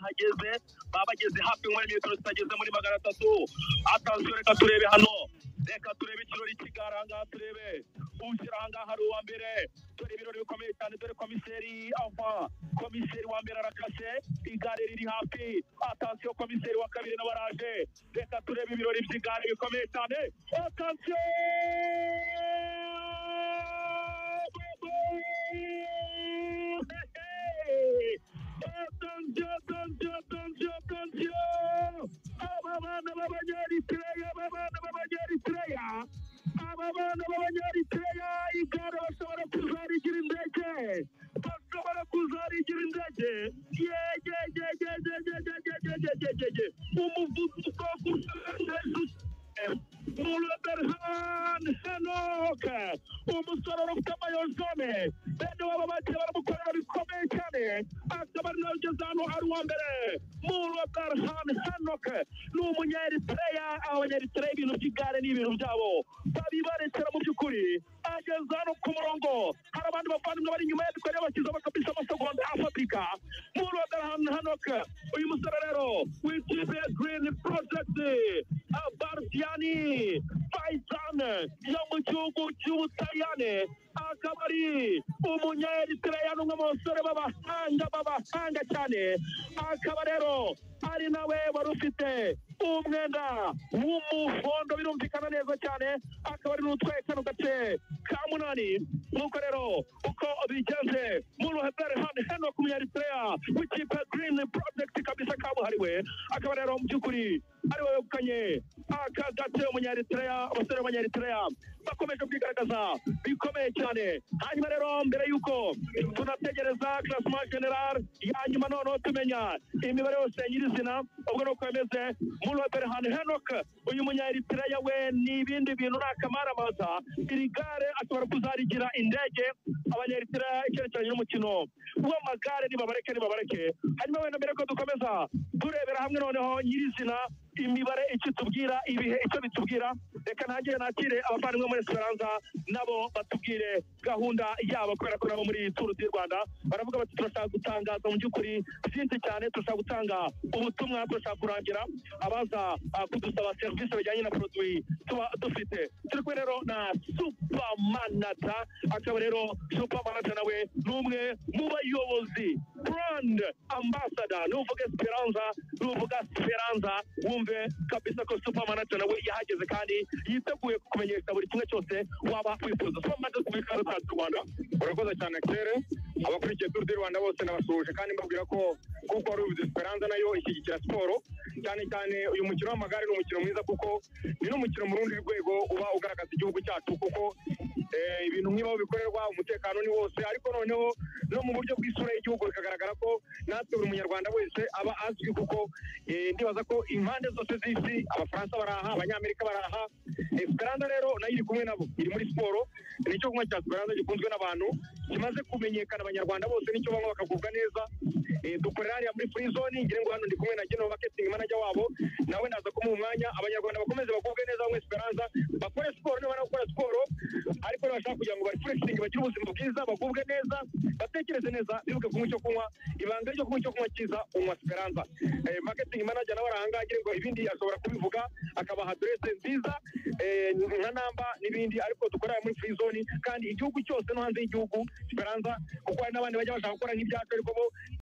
ntageze baba bageze hafi muri metero zitageze muri magana atatu atansiyo reka turebe hano reka turebe ikirori kigara ahangaha turebe ushyira ahangaha ari uwa mbere dore ibirori bikomeye cyane dore komiseri ava komiseri wa mbere arakase igare riri hafi atansiyo komiseri wa kabiri nawe araje reka turebe ibirori by'igare bikomeye cyane atansiyo aba bana b'abanyaritreya aba bana b'abanyaritreya aba bana b'abanyaritreya igare bashobora kuzarigira indege bashobora kuzarigira indege yegegegegegegegegegege umuvuduko wo kurusha Mulderhan Henok umusore wari ufite amayozone bene waba bagiye baramukorera bikomeye cyane akaba ari nawe ugeze hano ari uwa mbere Mulderhan Henok ni umunyaeritreya abanyaeritreya ibintu by'igare ni ibintu byabo babibarekera mu by'ukuri ageze hano ku murongo hari abandi bavandimwe bari inyuma ye ariko rero bakiza bakabisa amasegonda afatika Mulderhan Henok uyu musore rero w'ikipe Green Project Abardiani Faizan yo mu gihugu cy'Ubutaliyane akaba ari umunyaeritreya n'umwe mu basore b'abahanga b'abahanga cyane akaba rero ari nawe wari ufite umwenda w'umuhondo birumvikana neza cyane akaba ari n'utwaye kano gace ka munani nuko rero uko bigenze muri ruhebere hano hano ku munyaeritreya w'ikipe Green Project kabisa kabuhariwe akaba rero mu by'ukuri ari we wegukanye aka gace umunyaeritreya abasore b'abanyaeritreya bakomeje kwigaragaza bikomeye cyane hanyuma rero mbere y'uko tunategereza classement general ya nyuma noneho tumenya imibare yose nyirizina ubwo nuko bimeze muri Berhan Henok uyu munyaeritreya we ni ibindi bintu ni akamaramaza iri gare ashobora kuzarigira indege abanyaeritreya icyerekeranye n'umukino w'amagare nibabareke nibabareke hanyuma wenda mbere ko dukomeza turebera hamwe noneho nyirizina imibare icyo tubwira ibihe icyo bitubwira reka nanjye nakire abavandimwe muri esperanza nabo batubwire gahunda yabo kubera ko nabo muri turu di rwanda baravuga bati turashaka gutangaza mu by'ukuri byinshi cyane turashaka gutanga ubutumwa turashaka kurangira abaza ah, kudusaba serivisi bijyanye na produwi tuba dufite turi kumwe rero na supamanata akaba rero supamanata nawe ni umwe mu bayobozi brand ambassador nuvuga esperanza nuvuga esperanza wumve kabisa ko supamanata nawe yahageze kandi yiteguye kukumenyesha buri kimwe cyose waba wifuza supamanata muri karasasi rwanda urakoze cyane kere abakurikiye turu di rwanda bose nabasuhuje kandi mbabwira ko kuko ari ubizi esperanza nayo ishyigikira siporo cyane cyane uyu mukino w'amagare ni umukino mwiza kuko ni n'umukino mu rundi rwego uba ugaragaza igihugu cyacu kuko eh, ibintu nk'ibaho bikorerwa umutekano ni wose ariko noneho no mu buryo bw'isura y'igihugu bikagaragara ko natwe buri munyarwanda wese aba azwi kuko eh, ndibaza ko impande zose z'isi abafaransa baraha abanyamerika baraha esperanza rero nayo iri kumwe nabo iri muri siporo ni icyo kunywa cya esperanza gikunzwe n'abantu kimaze kumenyekana abanyarwanda bose nicyo banywa bakagubwa neza Eh, dukorera hariya muri free zone ngira ngo hano ndi kumwe na Geno marketing manager wabo nawe naza kumuha umwanya abanyarwanda bakomeze bagubwe neza bamwe esperanza bakore siporo nibamara gukora siporo ariko nibashaka kugira ngo barefurexing bagire ubuzima bwiza bagubwe neza batekereze neza bibuke kunywa icyo kunywa ibanga ryo kunywa icyo kunywa cyiza unywa esperanza Eh, marketing manager nawe arahangaha ngira ngo ibindi ashobora kubivuga akabaha adresse nziza eh, nka namba n'ibindi ariko dukorera muri free zone kandi igihugu cyose no hanze y'igihugu esperanza kuko hari n'abandi bajya bashaka gukora nk'ibyacu ariko bo